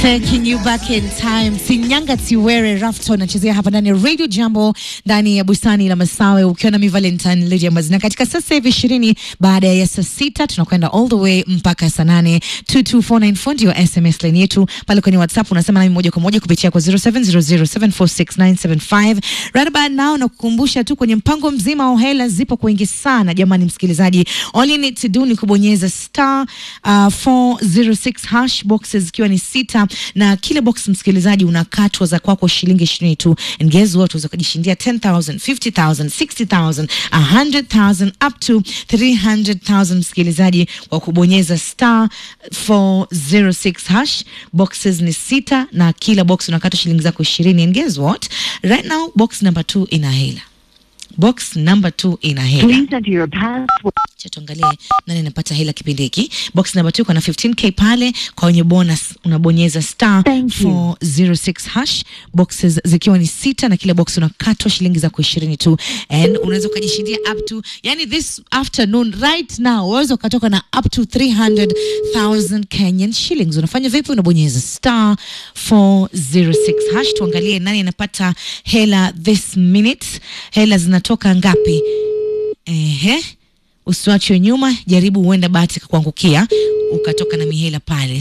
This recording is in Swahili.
Taking you back in time. Sinyanga Tiwere Rafton anachezea hapa ndani ya Radio Jambo ndani ya bustani la Masawe ukiwa na mi Valentine Lydia Mazina katika sasa hivi ishirini baada ya saa sita tunakwenda all the way mpaka saa nane 22494 ndio SMS line yetu pale kwenye WhatsApp unasema nami moja kwa moja kupitia kwa 0700746975 right about now na kukumbusha tu kwenye mpango mzima wa hela zipo kwa wingi sana jamani msikilizaji all you need to do ni kubonyeza star uh, 406 hash boxes zikiwa ni sita na kila box msikilizaji unakatwa za kwako shilingi ishirini tu and guess what unaweza kujishindia 10000 50000 60000 100000 up to 300000 msikilizaji kwa kubonyeza star 406 hash boxes ni sita na kila box unakatwa shilingi zako ishirini and guess what right now box number 2 ina hela box number 2 ina hela Please enter your password. Acha tuangalie nani anapata hela kipindi hiki. Box number 2 kuna 15k pale kwa wenye bonus unabonyeza star Thank you. 406 hash boxes zikiwa ni sita na kila box unakatwa shilingi za ishirini tu and unaweza ukajishindia up to yani this afternoon right now unaweza ukatoka na up to 300,000 Kenyan shillings. Unafanya vipi? Unabonyeza star 406 hash. Tuangalie nani anapata hela this minute. Hela zinatoka ngapi? Ehe, usiwachwe nyuma, jaribu huenda bahati kakuangukia ukatoka na mihela pale.